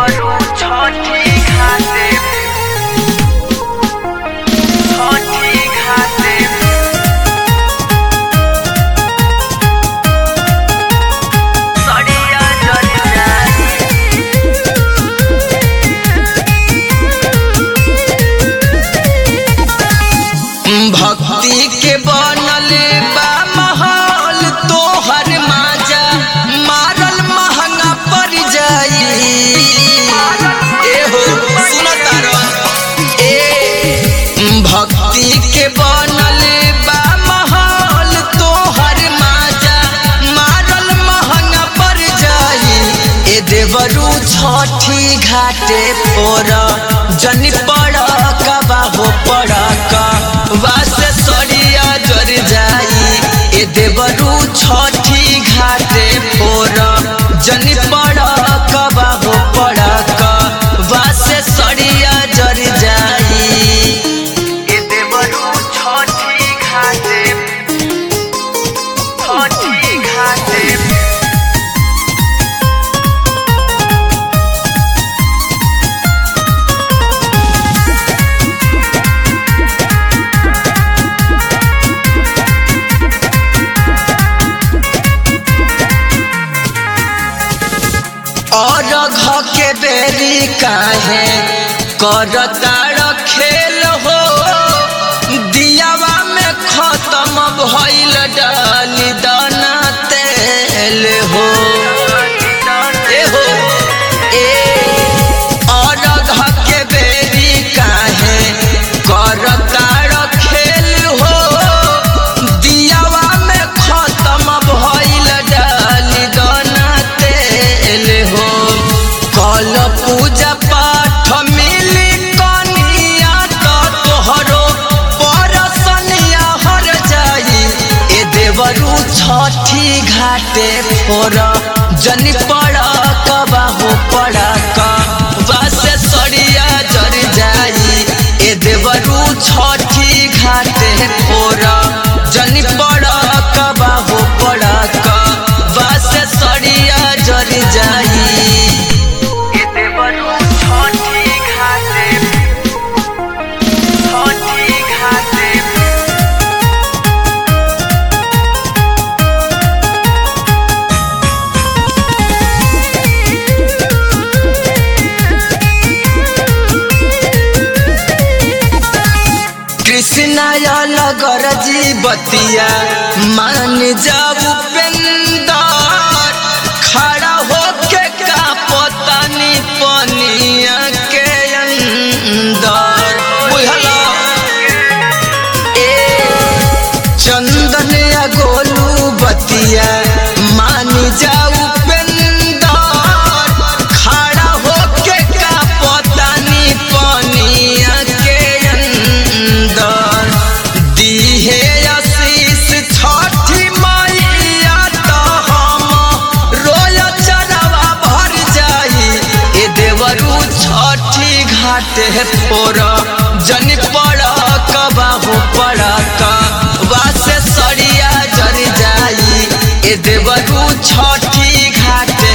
देवरू छठी घाटे छठी घाटे सड़िया जल जाई भक्ति के बनले बा महल तोहर माजा मारल महंगा पड़ जाई एहो सुन तारन ए भक्ति के बनले बा महल तोहर माजा मारल महंगा पड़ जाई ए देवरू छठी घाटे फोर जनी पड़ कबा हो पड़ वासे सड़िया जर जाई ए देवरू छठी घाटे फोर जनी पड़ कबा हो पड़ वासे सड़िया जर जाई ए देवरू छठी घाटे छठी घाटे और घ के बेरी काहे करतार खेल हो दियावा में खत्म भइल डाली दाना तेल हो ए हो ए और घ के बेरी काहे करतार खेल हो दियावा में खत्म भइल डाली दाना तेल हो कल पूजा पाठ मिली कनिया तो तोहरो परसनिया हर जाई ए देवरू छठी घाटे फोर जनी पड़ कबा हो पड़ वासे सड़िया जर जाई ए देवरू छठी घाटे फोर जनी पड़ कबा हो पड़ वासे सड़िया जर जाई ए देवरू छठी घाटे छठी घाटे कृष्णा लगर जी बतिया मान जाऊ पेंदर खड़ा होके का पतानी पनिया के अंदर बुझला ए चंदन या गोलू बतिया मान जाऊ पेंदर खड़ा होके का पतानी पनिया के अंदर दीहे आशीष छठी मैया तो हम रोय चरवा भर जाई ए देवरू छठी घाटे फोर जन पड़ कबा हो पड़ वासे सड़िया जर जाई ए देवरू छठी घाटे